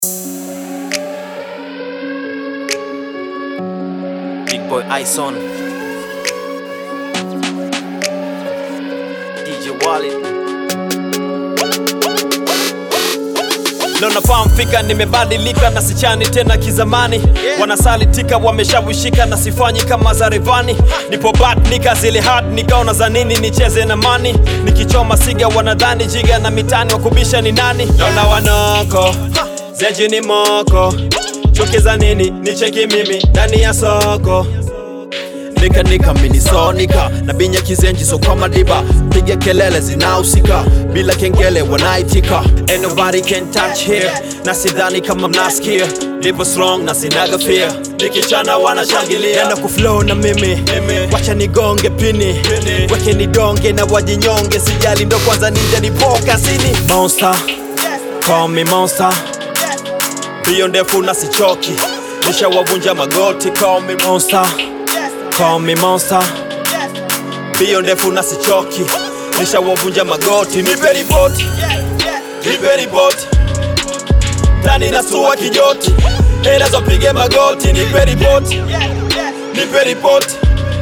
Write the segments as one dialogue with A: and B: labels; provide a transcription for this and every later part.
A: Big boy Ison DJ Wallet Leo nafahamu fika, nimebadilika na sichani tena kizamani. Wanasalitika wameshawishika na sifanyi kama za Revani. Nipo bad nika zile hard nikaona za nini nicheze na mani. Nikichoma siga wanadhani jiga na mitani wakubisha ni nani? Naona wanoko zeji ni moko chuki za nini nicheki mimi ndani ya soko nika nika minisonika na binya kizenji so kwa madiba piga kelele zinahusika bila kengele wanaitika Ain't nobody can touch here na sidhani kama mnasikia lipo strong na sinaga fear nikichana wanashangilia na kuflow na mimi wacha nigonge pini weke nidonge na wajinyonge sijali ndo kwanza nije nipoka sini monster call me monster hiyo ndefu na sichoki nishawavunja magoti call me monster Call me monster Bio ndefu na sichoki Nishawavunja magoti Nipe ripoti Nipe ripoti Tani nasua kijoti Hela zopige magoti Nipe ripoti Nipe ripoti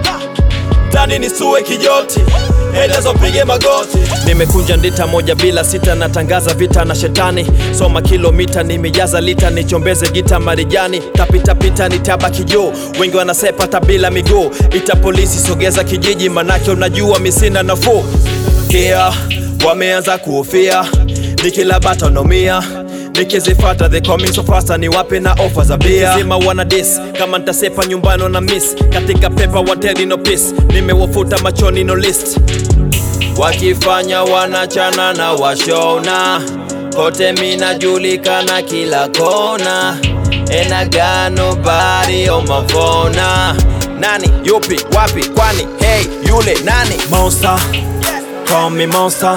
A: Tani nisue kijoti Hela zopige magoti Nimekunja ndita moja bila sita Natangaza vita na shetani Soma kilomita nimejaza lita Nichombeze gita marijani Tapitapita nitabaki juu Wengi wanasepa hata bila miguu Ita polisi sogeza kijiji Manake unajua misina nafuu Kia wameanza kuhofia Nikila bata naumia nikizifata they coming so fast ni wape na ofa za bia zima wana dis kama ntasepa nyumbani na miss katika pepa wateli no peace nimewafuta machoni no list wakifanya wanachana na washona kote minajulikana kila kona enagano bari omavona nani yupi wapi kwani hey yule nani monster call me monster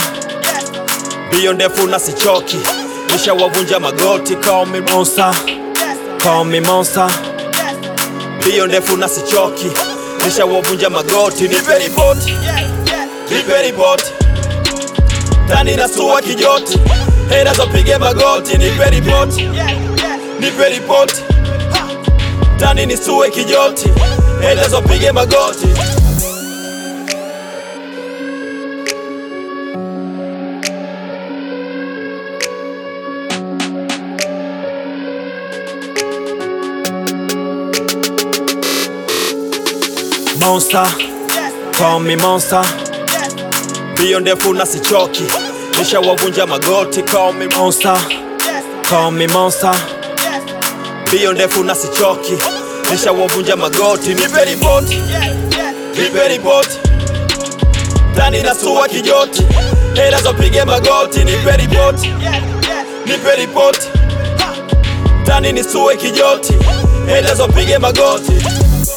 A: Bio ndefu na sichoki Nishawavunja magoti Call me monster Call me monster Bio ndefu na sichoki Nishawavunja magoti Nipe ripoti Nipe ripoti Tani nasua kijoti Hela zopige magoti Nipe ripoti Nipe ripoti Tani nisue kijoti Hela zopige magoti Monster, call me monster. Bio ndefu na sichoki, nishawavunja magoti. Call me monster, call me monster. Bio ndefu na sichoki, nishawavunja magoti. Nipe ripoti, nipe ripoti, tani nasua kijoti, hela zopige magoti. Nipe ripoti, nipe ripoti, tani nisue kijoti, hela zopige magoti.